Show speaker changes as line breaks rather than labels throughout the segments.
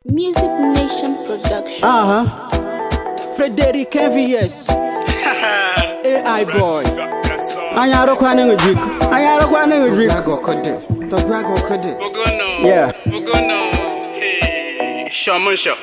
Music Nation Production.
Uh huh. Frederick MVS. AI boy. Anyị arụkwana ngujik. Anyị arụkwana ngujik.
Tọgbago Tọgbago Kode.
Bogono.
Yeah.
Bogono. Hey. Shamusha.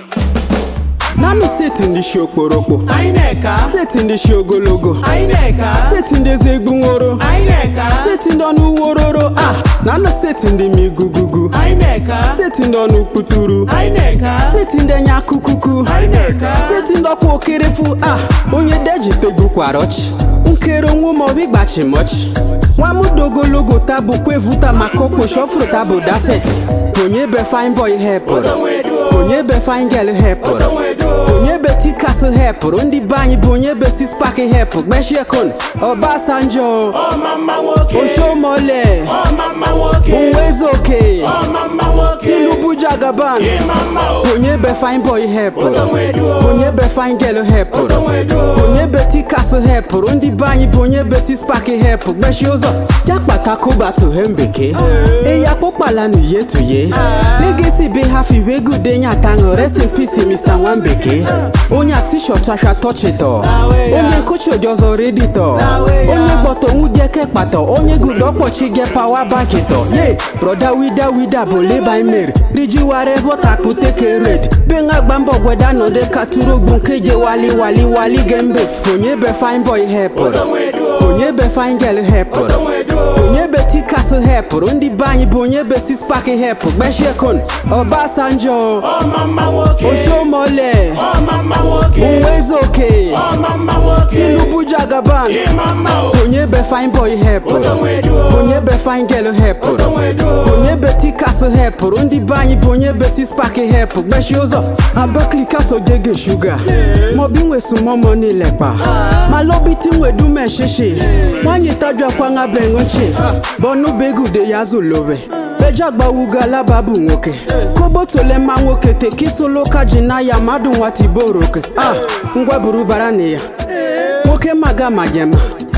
Nanụ seti ndị shi okporokpo.
Anyị na-eka.
Seti ndị shi ogologo.
Anyị na-eka.
Seti ndị eze egbu nworo.
Anyị na-eka.
Seti ndị ọnụ wororo. Ah. Nanụ seti ndị mi gugugu.
Anyị na-eka.
Seti ndị ọnụ kputuru.
Anyị na-eka.
Seti ndị anya kukuku.
Anyị na-eka.
Seti ndị ọkwa okerefu. Ah. Onye deji tegbukwara ọchị. Nkere onwe ma obi gbachi mọchị. Nwamudo ogologo tabụ kwevuta maka okpochi ọfụrụ tabụ daseti. Onye be fine boy hepụrụ. Onye be fine girl hepụrụ. onye be tikas hepụrụ ndị be anyị bụ onye be sispak hepụ gbechie kon Obasanjo
Ọmama nwoke.
Oshomole
Ọmama nwoke.
Uwezoke
Ọmama nwoke.
Tinubu Jagaban
Ịmama o.
onye be fine boy hepụrụ
Otonwedu.
onye be fine girl hepụrụ
Otonwedu.
onye be tikas hepụrụ ndị be anyị bụ onye be sispak hepụ gbechie ụzọ ya kpata kụbatu he mbeke eya kpụkpala n'uye tuye legesi be ha fiwe gude nyatanụ rest in peace mr nwambeke onye atishọt asha tọchịtọ onye nkụchi ojọzọ reditọ onye gbọtọ nwujeke kpatọ onye gudo ọkpọchi ge pawa bakịtọ ye broda wida wida bụ leba imeri rijiware bọtakputeke red be nga gba mbọ gweda nọde katuru ogbu nke je wali wali wali gembe onye be fine boy hepụrụ onye be fine girl hepụrụ onye be tikas hepụrụ ndị be anyị bụ onye be sispak hepụ gbechie kon Obasanjo
Ọmama nwoke.
Oshomole
Ọmama nwoke.
Uwezoke
Ọmama nwoke.
Tinubu Jagaban
Ịmama o.
onye be fine boy hepụrụ
Otonwedu.
onye be fine girl hepụrụ
Otonwedu.
onye be tikas hepụrụ ndị be anyị bụ onye be sispak hepụ gbechie ụzọ abaklikatogege shuga maọbụ inwesumomo n'ilekpa ma lobiti nwedume shishi nwanyị tabiakwa nga bengochi bọnubegude ya zulobe bejagbawugo alaba bụ nwoke kobotole mma nwoke tekisoloka ji na ya mmadụ nwatiboroke a ngwa buru bara na ya nwoke maga majema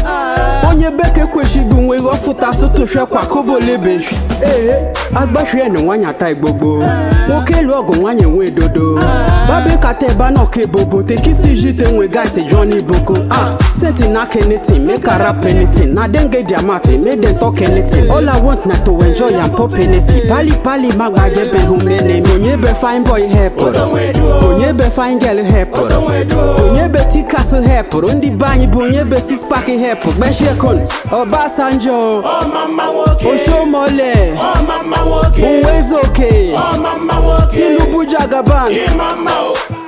onye beke kwesịghị nwe ọfụta sotofia kwa kobolebehi ee agbahie na nwanyị ata igbogbo nwoke lụ ọgụ nwanyị nwe dodo babe kata ebe na ọka ebobo tekisi jite nwe gaisi johnny boko ah senti na kenitin make a rap anything na denge diamati make dem talk anything all i want na to enjoy and pop anything pali pali magbaje be humene onye be fine boy hepụrụ onye be fine girl hepụrụ onye be tikas hepụrụ ndị be anyị bụ onye be sispak hepụ gbechie kon Obasanjo
Ọmama nwoke.
Oshomole
Ọmama nwoke.
Uwezoke
Ọmama nwoke.
Tinubu Jagaban
Ịmama o.